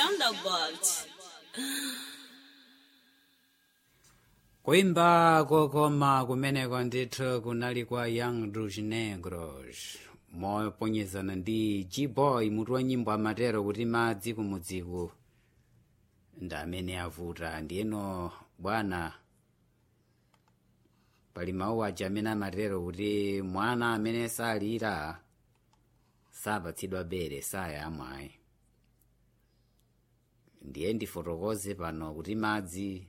Thunderbolt. kuimba kokoma kumeneko ndithu kunali kwa young rouge negros moponyezana ndi g-boy mutu wa nyimbo amatero kuti madzi kumudziku ndi amene avuta ndiyeno bwana pali mawu aja amene amatero kuti mwana amene salira sapatsidwa bere sayamwayi ndiye ndifotokoze pano kuti madzi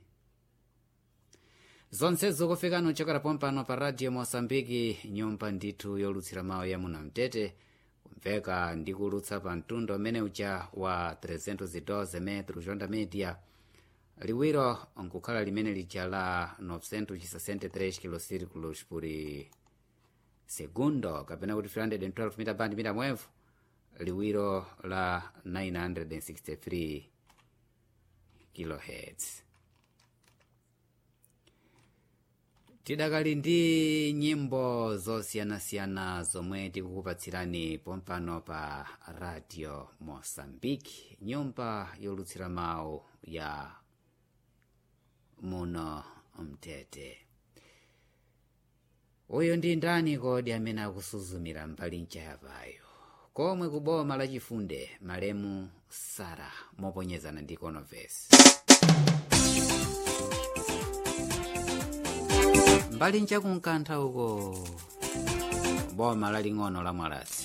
zonsezo kufikano chokera pompano pa radio mosambiki nyumba ndithu yolutsira mawu ya munamtete kumveka ndi kulutsa pa mtundu umene uja wa 312 metro jonda media liwiro nkukhala limene lija la 963 kilocirculos por segundo kapena kuti 312 mita band mita mwevu liwiro la 963 kilohertz tidakali ndi nyimbo zosiyanasiyana zomwe tikukupatsirani pompano pa radio mosambiki nyumba yolutsira mawu ya muno mtete uyu ndi ndani kodi amene akusuzumira mbali nchayapayo komwe ku boma la chifunde malemu sara moponyezana ndi konovesi mbali nchakunkantha uko boma laling'ono la mwalasi